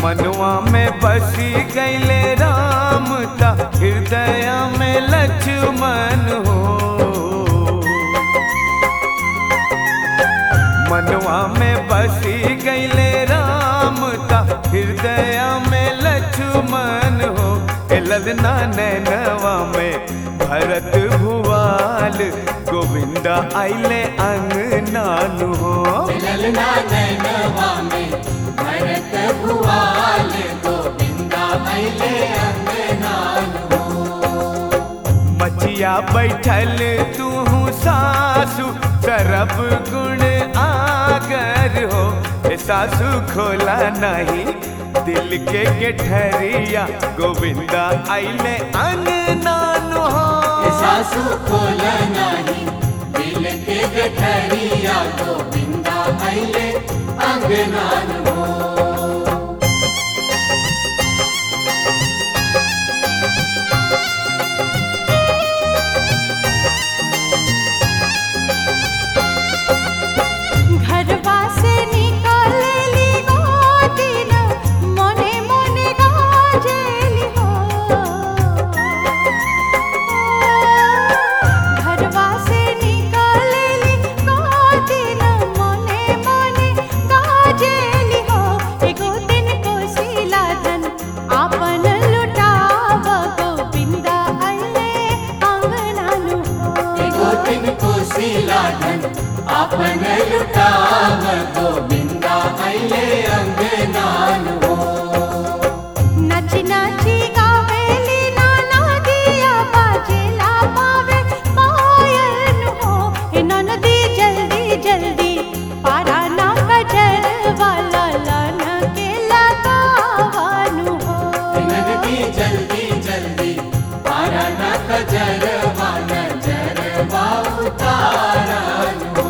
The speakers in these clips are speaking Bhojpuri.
मनवा में बसी गईले राम ता हृदय में लक्ष्मण हो मनवा में बसी गईले राम ता हृदय में लक्ष्मण हो ए ललना नैनवा में भरत भुवाल गोविंदा आइले अंगनानु हो ललना नैनवा में भरत भुआल गोविंदा अइले अंगनान हो मचिया बैठल तू सासु सरब गुण आगर हो ए सासु खोला नहीं दिल के गेठरिया गोविंदा आइले अंगनानु हो ये सासु खोल नाही दिल के गठरिया गोविंदा अइले अंगनान हो घरवा से निकलेली गोदिन मने मने गाजेली हो घरवा से निकलेली गोदिन मने मने गाजेली हो एगो दिन कोशिला धन आपन लुटाव गोविंदा अइले अंगनानु हो एगो दिन कोशिला धन आपन लुटाव गोविंदा अइले अंगनान हो नची नची गावेली नाना दिया बाजेला पावे पायल हो हे ननदी जल्दी जल्दी पारा ना कजर वाला लन के लगावानु हो नदी जल्दी जल्दी पारा न कजर वन जर उतारन हो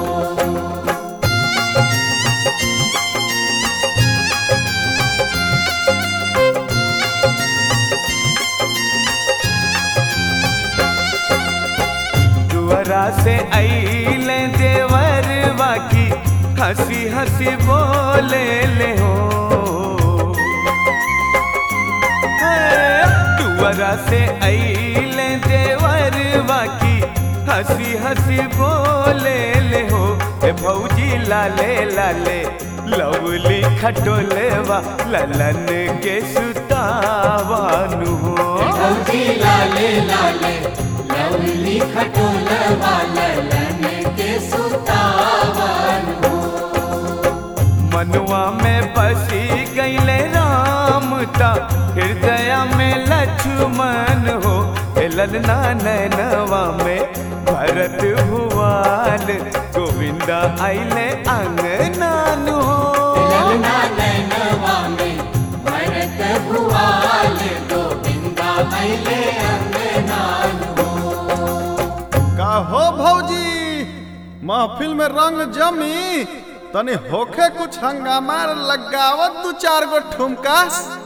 दुअरा से आइले देवर बाकी हंसी हंसी बोले ले हो दुअरा से आइले देवर बाकी हंसी हंसी बोले ले हो ए भौजी लाले लाले लवली खटोलेवा ललन के सुतावानु हो भौजी लाले लाले लवली खटोल वालन के सुतावन हो मनुआ में बसी गईले राम ता हृदय में लक्ष्मण हो ए ललना नैनवा में भरत भुवाल गोविंदा आइले अंगनान हो ललना नैनवा में भरत भुआल गोविंदा अइले अंगनान हो का हो भौजी महफिल में रंग जमी तनी होखे कुछ हंगामा लगावत दू चार गो ठुमका